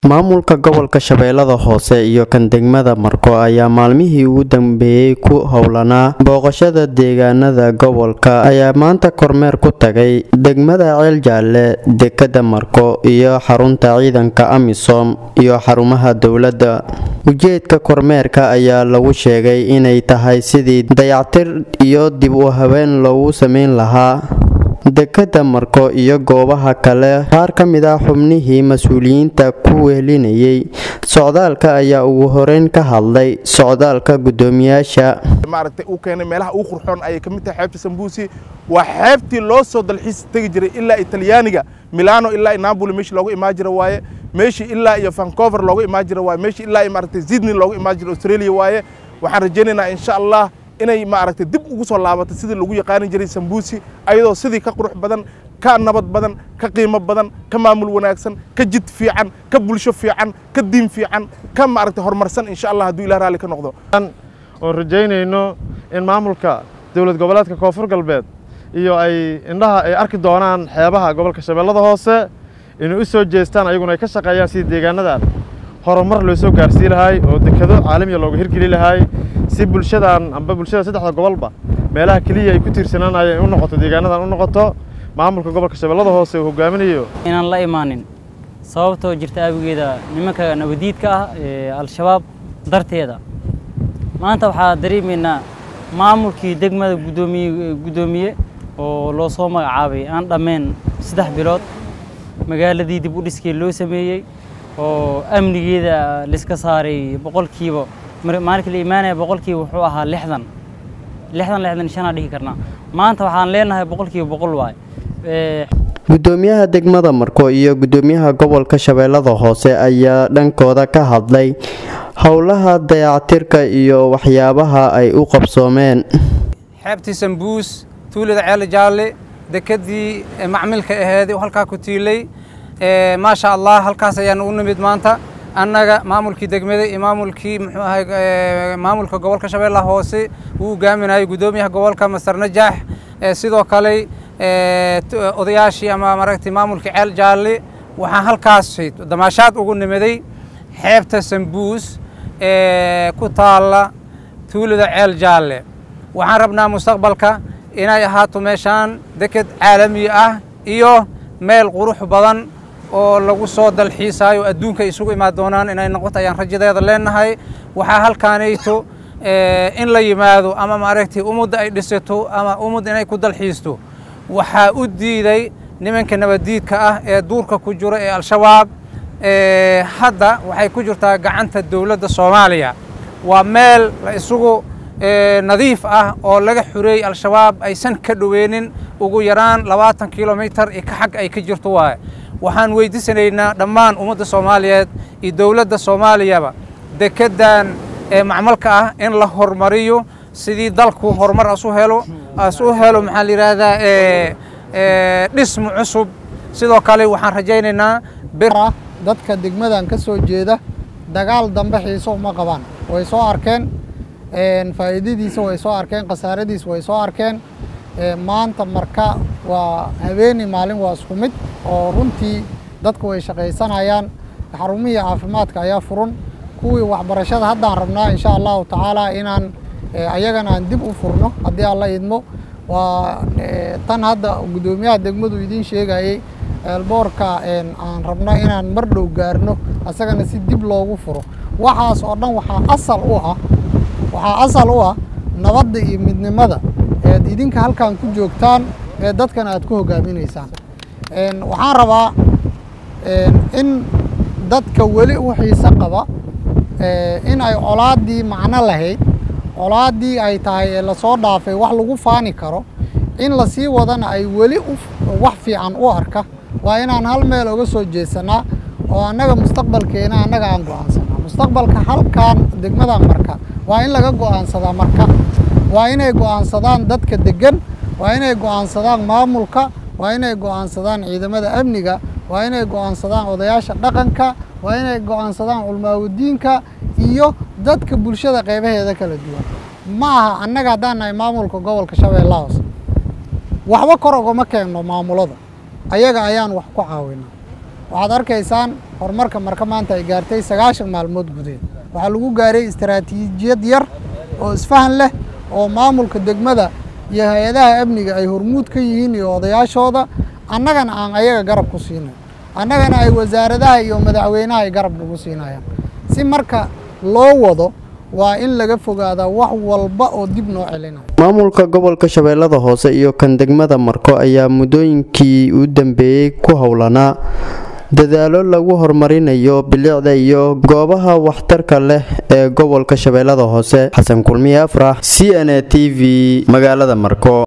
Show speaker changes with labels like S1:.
S1: maamulka gobolka shabeellada hoose iyo kan degmada marko ayaa maalmihii ugu dambeeyey ku howlanaa booqashada deegaanada gobolka ayaa maanta kormeer ku tagay degmada ceeljaalle dekada marko iyo xarunta ciidanka amisom iyo xarumaha dowladda ujeedka kormeerka ayaa lagu sheegay inay tahay sidii dayactir iyo dib u habeen loogu sameyn lahaa dekada marko iyo goobaha kale qaar ka mid ah xubnihii mas-uuliyiinta ku wehelinayay socdaalka ayaa ugu horeyn ka hadlay socdaalka guddoomiyaasha
S2: maaragtay uu keenay meelaha ugu qurxoon ayay ka mid tahay xeebta sambuusi waa xeebtii loo soo dalxiis tegi jiray ilaa italyaaniga milano ilaa napoli meeshii loogu imaan jira waaye meeshii ilaa iyo vancouver loogu imaan jira waaye meeshii ilaa iyo maaragtay sydney loogu imaan jira australia waaye waxaan rajaynaynaa insha allah inay maaragtay dib ugu soo laabato sidii lagu yaqaanin jiray sambuusi ayadoo sidii ka qurux badan ka nabad badan ka qiimo badan ka maamul wanaagsan ka jid fiican ka bulsho fiican ka diin fiican ka maaragtay horumarsan insha allah hadduu ilah raalli ka noqdo
S3: oon rajaynayno in maamulka dowlad goboleedka koonfur galbeed iyo ay indhaha ay arki doonaan xeebaha gobolka shabeellada hoose inay u soo jeestaan ayaguna ay ka shaqeeyaan sidii deegaanadan horumar loo soo gaarsii lahay oo dekado caalamiya looga hirgeli lahay si bulshadan amba bulshada saddexda gobolba meelaha keliya ay ku tiirsananayeen u noqoto deegaanadan u noqoto maamulka gobolka shabeellada hoose uu hogaaminayo
S4: inaan la imaanin sababtoo jirta aabigeeda nimanka nabadiidka ah ee al-shabaab darteeda maanta waxaa dareemaynaa maamulkii degmada gudoomiye guddoomiye oo loo soo magacaabay aan dhammayn saddex bilood magaaladii dib u dhiskii loo sameeyey oo amnigeeda laiska saaray boqolkiiba maalinka la imaanaya boqolkiiba wuxuu ahaa lixdan lixdan lixdan shanaa dhihi karnaa maanta waxaan leenahay boqolkiiba boqol waay
S1: guddoomiyaha degmada marko iyo guddoomiyaha gobolka shabeellada hoose ayaa dhankooda ka hadlay howlaha dayactirka iyo waxyaabaha ay u qabsoomeen
S5: xeebtii sambuus tuulada ceele jaalle dekadii macmilka aheed halkaa ku tiilay maasha allah halkaas ayaan u nimid maanta annaga maamulkii degmada iyo maamulkii muxuu ahay maamulka gobolka shabeellaha hoose uu hogaaminayo guddoomiyaha gobolka master najaax sidoo kale odayaashii ama maaragtay maamulkii ceel jaalle waxaan halkaas damaashaad ugu nimiday xeebta sambuus ee ku taalla tuulada ceel jaalle waxaan rabnaa mustaqbalka inay ahaato meeshaan deked caalami ah iyo meel qurux badan oo lagu soo dalxiisaayo adduunka isugu imaan doonaan inay noqoto ayaan rajadeeda leenahay waxaa halkaanayto in la yimaado ama maaragtay ummadda ay dhisato ama ummad inay ku dalxiisto waxaa u diiday nimanka nabaddiidka ah ee duurka ku jiro ee al-shabaab hadda waxay ku jirtaa gacanta dowladda soomaaliya waa meel la isugu nadiif ah oo laga xureeyey al-shabaab aysan ka dhoweynin ugu yaraan labaatan kilomitar iyo ka xag ay ka jirto waaye waxaan weydiisanaynaa dhammaan ummadda soomaaliyeed iyo dowladda soomaaliyaba dekeddan macmalka ah in la horumariyo sidii dalku horumar asu helo as u helo maxaa la yidhaahdaa dhismu cusub sidoo kale waxaan rajaynaynaa
S6: dadka degmadan ka soo jeeda dagaal dambe xiiso uma qabaan way soo arkeen faa'iidadiisa way soo arkeen khasaaradiisa way soo arkeen maanta marka waa habeeni maalin waa isku mid oo runtii dadku way shaqaysanayaan xarumihii caafimaadka ayaa furan kuwii waxbarashada haddaan rabnaa insha allahu tacaala inaan ayagana aan dib u furno haddii alla idmo waa tan hadda guddoomiyaha degmadu idiin sheegayey eelboorka aan rabno inaan mar dhow gaarno asagana si dib loogu furo waxaas oo dhan waxaa asal u ah waxaa asal u ah nabadda iyo midnimada eed idinka halkan ku joogtaan ee dadkana aad ku hogaaminaysaan waxaan rabaa in dadka weli u xiise qaba in ay colaaddii macno lahayd colaaddii ay tahay ee lasoo dhaafay wax lagu faani karo in lasii wadana ay weli wax fiican u arka waa inaan hal meel oga soo jeesanaa oo annaga mustaqbalkeena annaga aan go'aansanaa mustaqbalka halkan degmadan marka waa in laga go'aansadaa marka waa inay go'aansadaan dadka deggan waa inay go'aansadaan maamulka waa inay go'aansadaan ciidamada amniga waa inay go'aansadaan odayaasha dhaqanka waa inay go'aansadaan culmaawudiinka iyo dadka bulshada qaybaheeda kala duwan ma aha annaga haddaan nahay maamulka gobolka shabeellaha hoose waxba kor ogama keenno maamulada ayaga ayaan wax ku caawinaa waxaad arkaysaan horumarka marka maanta ay gaartay sagaashan maalmood gudeed waxaa lagu gaaray istaraatiijiyad yar oo isfahan leh oo maamulka degmada iyo hay-adaha amniga ay hormuud ka yihiin iyo odayaashooda annagana aan ayaga garab ku siinay annagana ay wasaaradaha iyo madaxweynaha ay garab nagu siinayaan si marka loo wado waa in laga fogaadaa wax walba oo dib noo celinayo
S1: maamulka gobolka shabeellada hoose iyo kan degmada marko ayaa muddooyinkii u dambeeyey ku howlanaa dadaalo lagu horumarinayo bilicda iyo goobaha waxtarka leh ee gobolka shabeellada hoose xasan kulmiye afrax c n a t v magaalada marko